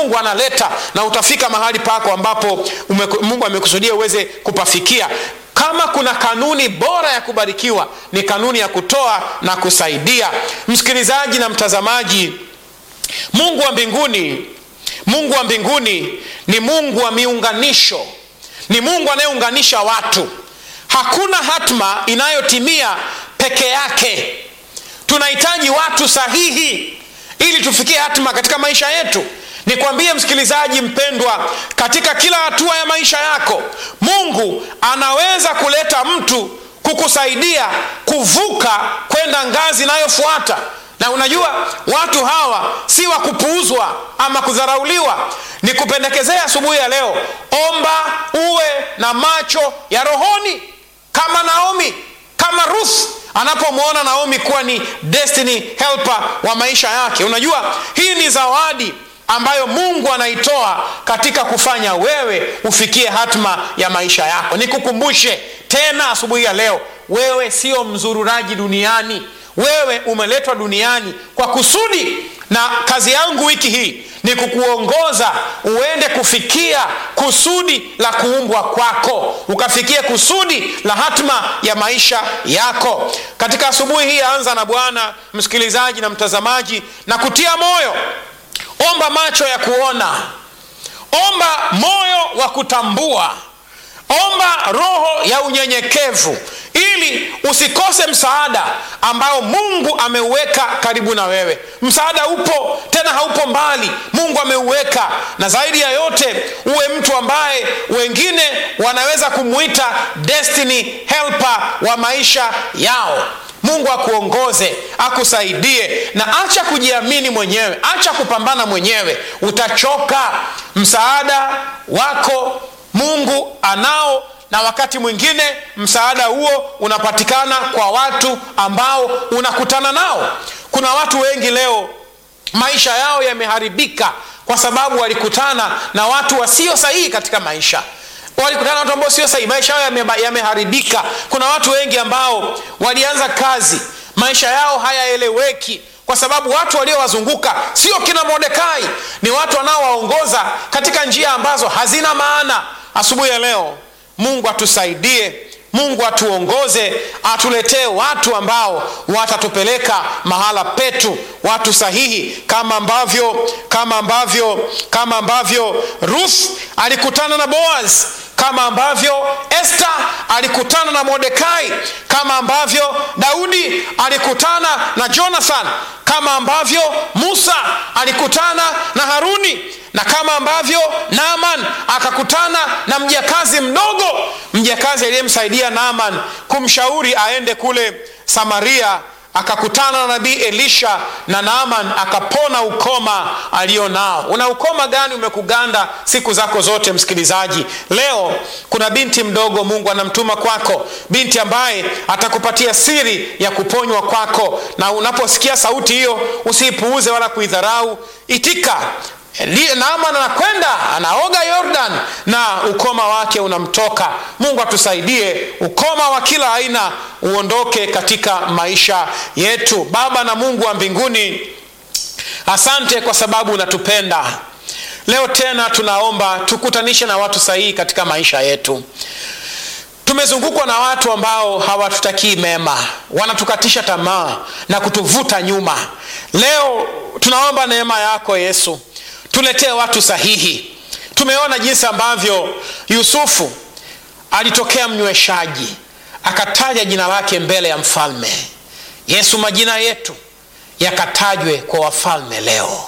mungu analeta na utafika mahali pako ambapo ume, mungu amekusudia uweze kupafikia kama kuna kanuni bora ya kubarikiwa ni kanuni ya kutoa na kusaidia msikilizaji na mtazamaji mungu wa mbinguni mungu wa mbinguni ni mungu wa miunganisho ni mungu anayeunganisha watu hakuna hatma inayotimia peke yake tunahitaji watu sahihi ili tufikie hatima katika maisha yetu nikwambie msikilizaji mpendwa katika kila hatua ya maisha yako mungu anaweza kuleta mtu kukusaidia kuvuka kwenda ngazi inayofuata na unajua watu hawa si wa kupuuzwa ama kudharauliwa nikupendekezea asubuhi ya leo omba uwe na macho ya rohoni kama naomi kama ruth anapomwona naomi kuwa ni destiny helper wa maisha yake unajua hii ni zawadi ambayo mungu anaitoa katika kufanya wewe ufikie hatma ya maisha yako nikukumbushe tena asubuhi ya leo wewe sio mzururaji duniani wewe umeletwa duniani kwa kusudi na kazi yangu wiki hii ni kukuongoza uende kufikia kusudi la kuumbwa kwako ukafikie kusudi la hatma ya maisha yako katika asubuhi hii anza na bwana msikilizaji na mtazamaji na kutia moyo omba macho ya kuona omba moyo wa kutambua omba roho ya unyenyekevu ili usikose msaada ambao mungu ameuweka karibu na wewe msaada upo tena haupo mbali mungu ameuweka na zaidi ya yote uwe mtu ambaye wengine wanaweza kumwita destiny helper wa maisha yao mungu akuongoze akusaidie na acha kujiamini mwenyewe acha kupambana mwenyewe utachoka msaada wako mungu anao na wakati mwingine msaada huo unapatikana kwa watu ambao unakutana nao kuna watu wengi leo maisha yao yameharibika kwa sababu walikutana na watu wasio sahihi katika maisha walikutana na watu ambao sio sahihi maisha yao yameharibika yame kuna watu wengi ambao walianza kazi maisha yao hayaeleweki kwa sababu watu waliowazunguka sio kina mordekai ni watu wanaowaongoza katika njia ambazo hazina maana asubuhi ya leo mungu atusaidie mungu atuongoze atuletee watu ambao watatupeleka mahala petu watu sahihi kama ambavyo kama ambavyo kama ambavyo ruth alikutana na boaz kama ambavyo este alikutana na mordekai kama ambavyo daudi alikutana na jonathan kama ambavyo musa alikutana na haruni na kama ambavyo naaman akakutana na mjakazi mdogo mjakazi aliyemsaidia naaman kumshauri aende kule samaria akakutana na nabii elisha na naaman akapona ukoma alio nao una ukoma gani umekuganda siku zako zote msikilizaji leo kuna binti mdogo mungu anamtuma kwako binti ambaye atakupatia siri ya kuponywa kwako na unaposikia sauti hiyo usiipuuze wala kuidharau itika naaman anakwenda anaoga yordan na ukoma wake unamtoka mungu atusaidie ukoma wa kila aina uondoke katika maisha yetu baba na mungu wa mbinguni asante kwa sababu unatupenda leo tena tunaomba tukutanishe na watu sahihi katika maisha yetu tumezungukwa na watu ambao hawatutakii mema wanatukatisha tamaa na kutuvuta nyuma leo tunaomba neema yako yesu tuletee watu sahihi tumeona jinsi ambavyo yusufu alitokea mnyweshaji akataja jina lake mbele ya mfalme yesu majina yetu yakatajwe kwa wafalme leo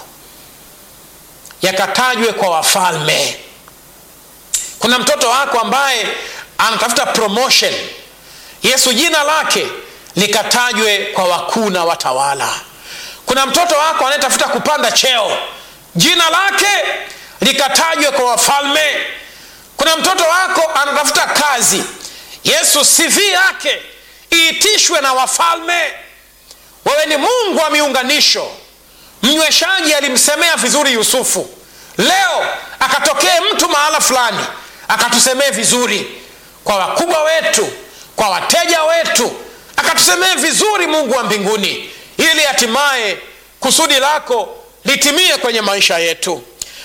yakatajwe kwa wafalme kuna mtoto wako ambaye anatafuta promotion yesu jina lake likatajwe kwa wakuu na watawala kuna mtoto wako anayetafuta kupanda cheo jina lake likatajwe kwa wafalme kuna mtoto wako anatafuta kazi yesu cv yake iitishwe na wafalme wewe ni mungu wa miunganisho mnyweshaji alimsemea vizuri yusufu leo akatokee mtu mahala fulani akatusemee vizuri kwa wakubwa wetu kwa wateja wetu akatusemee vizuri mungu wa mbinguni ili hatimaye kusudi lako litimie kwenye maisha yetu